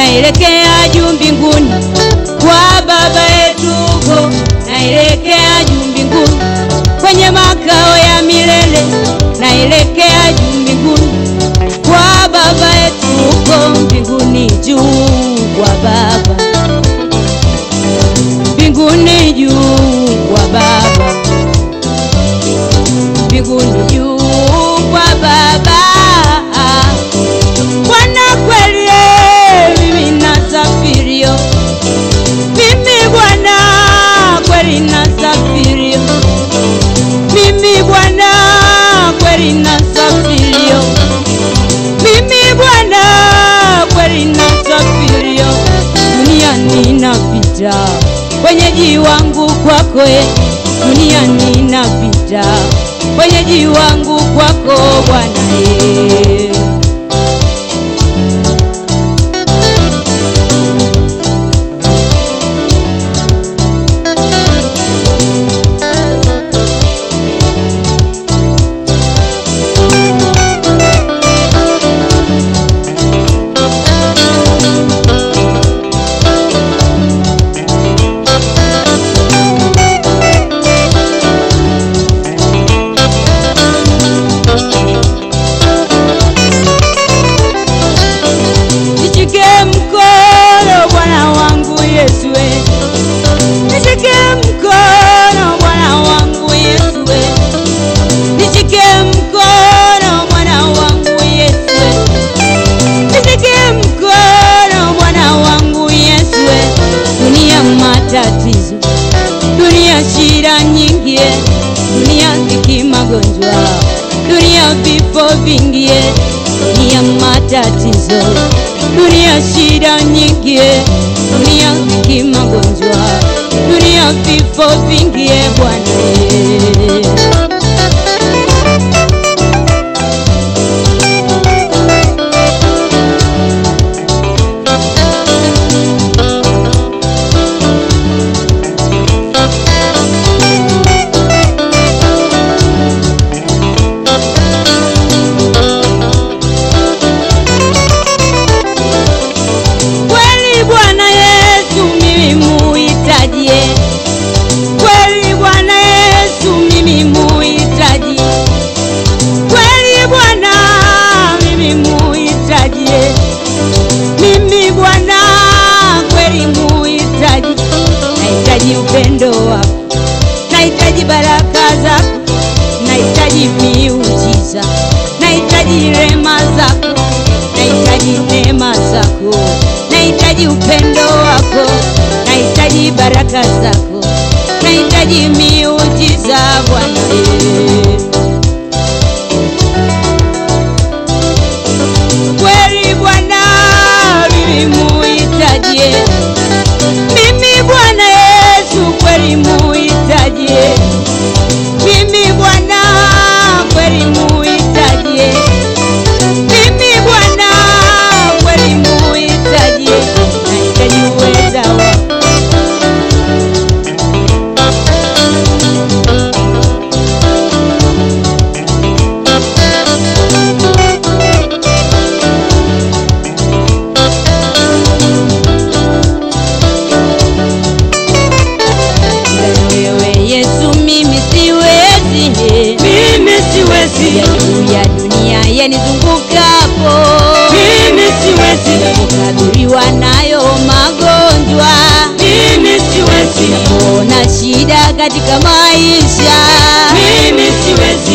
naelekea juu mbinguni kwa baba yetu huko, naelekea juu mbinguni kwenye makao ya milele, naelekea juu mbinguni kwa baba yetu huko mbinguni juu kwa baba mbinguni juu kwa baba mbinguni juu kwa baba Bwana kweli eh, mimi nasafirio mimi Bwana kweli nasafirio mimi Bwana kweli nasafirio mimi Bwana kweli nasafirio duniani napita wenyeji wangu kwako eh, duniani napita wenyeji wangu kwako Bwana eh. Nishike mkono Bwana wangu Yesu, we. nishike mkono Bwana wangu Yesu, we. nishike mkono Bwana wangu Yesu, we. nishike mkono Bwana wangu Yesu, we. dunia matatizo, dunia shida nyingi, eh. dunia dhiki, magonjwa, dunia vifo vingi, eh. dunia matatizo, dunia shida nyingi, eh. dunia dhiki, magonjwa, dunia vifo vingi, eh, Bwana eh. Kweli Bwana Yesu mimi muhitaji, eh. kweli Bwana Yesu mimi muhitaji, kweli Bwana mimi muhitaji, eh. mimi Bwana kweli muhitaji, nahitaji upendo wako, nahitaji baraka zako, nahitaji miujiza, nahitaji rema zako, nahitaji neema zako, nahitaji upendo wako, nahitaji baraka zako, nahitaji miujiza Bwana. eh. Kweli Bwana mimi muhitaji, eh. mimi Bwana Yesu kweli muhitaji, eh. mimi Bwana kweli muhitaji, eh. mimi Bwana kweli muhitaji, eh. nahitaji uweza wako wewe Yesu, mimi siwezi, mimi siwezi, ya juu ya dunia yanizungukapo, mimi siwezi, kukadhuriwa nayo magonjwa, mimi siwezi, ona shida katika maisha, mimi siwezi,